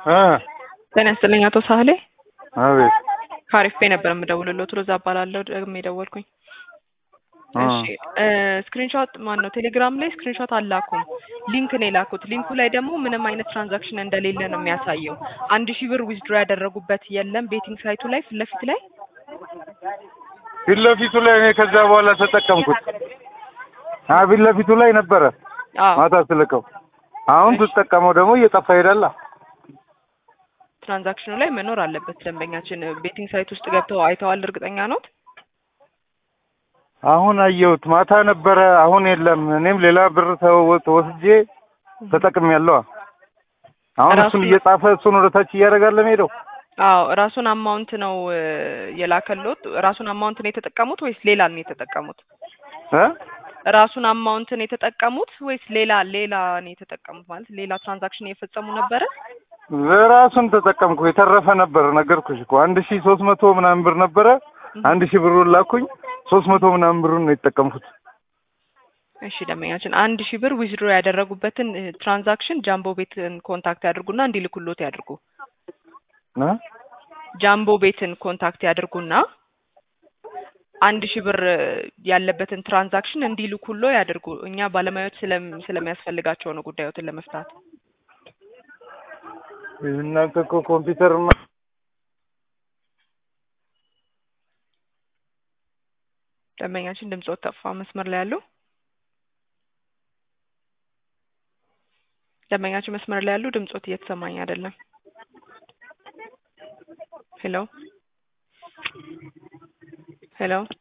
ጤና ይስጥልኝ አቶ ሳህሌ አቤት ከአሪፍ ፔ ነበር የምደውልልዎት ሮዛ እባላለሁ ደግሞ የደወልኩኝ እሺ ስክሪንሾት ማን ነው ቴሌግራም ላይ ስክሪንሾት አላኩም ሊንክ ነው የላኩት ሊንኩ ላይ ደግሞ ምንም አይነት ትራንዛክሽን እንደሌለ ነው የሚያሳየው አንድ ሺህ ብር ዊዝድሮ ያደረጉበት የለም ቤቲንግ ሳይቱ ላይ ፊት ለፊት ላይ ፊት ለፊቱ ላይ እኔ ከዛ በኋላ ተጠቀምኩት አ ፊት ለፊቱ ላይ ነበረ አዎ ማታ ስልከው አሁን ትጠቀመው ደግሞ እየጠፋ ሄዳላ ትራንዛክሽኑ ላይ መኖር አለበት ደንበኛችን ቤቲንግ ሳይት ውስጥ ገብተው አይተዋል እርግጠኛ ኖት አሁን አየሁት ማታ ነበረ አሁን የለም እኔም ሌላ ብር ተወ- ተወስጄ ተጠቅሜያለሁ አሁን ራሱ- እሱን እየጻፈ እሱን ወደ ታች እያደረጋለ ሄደው አዎ ራሱን አማውንት ነው እ፣ የላከልዎት ራሱን አማውንት ነው የተጠቀሙት ወይስ ሌላ ነው የተጠቀሙት እ ራሱን አማውንት ነው የተጠቀሙት ወይስ ሌላ ሌላ ነው የተጠቀሙት ማለት ሌላ ትራንዛክሽን እየፈጸሙ ነበረ ራሱን ተጠቀምኩ የተረፈ ነበር ነገርኩሽ እኮ አንድ ሺህ ሶስት መቶ ምናምን ብር ነበረ አንድ ሺህ ብሩን ላኩኝ ሶስት መቶ ምናምን ብሩን ነው የተጠቀምኩት እሺ ደንበኛችን አንድ ሺህ ብር ዊዝድሮ ያደረጉበትን እ፣ ትራንዛክሽን ጃምቦ ቤትን ኮንታክት ያድርጉና እንዲልኩሎት ያድርጉ እ ጃምቦ ቤትን ኮንታክት ያድርጉና አንድ ሺህ ብር እ፣ ያለበትን ትራንዛክሽን እንዲልኩሎ ያድርጉ እኛ ባለሙያዎች ስለም ስለሚያስፈልጋቸው ነው ጉዳዮትን ለመፍታት እናንተ እኮ ኮምፒውተር ደንበኛችን ድምጾት ጠፋ መስመር ላይ ያሉ ደንበኛችን መስመር ላይ ያሉ ድምጾት እየተሰማኝ አይደለም ሄሎ ሄሎ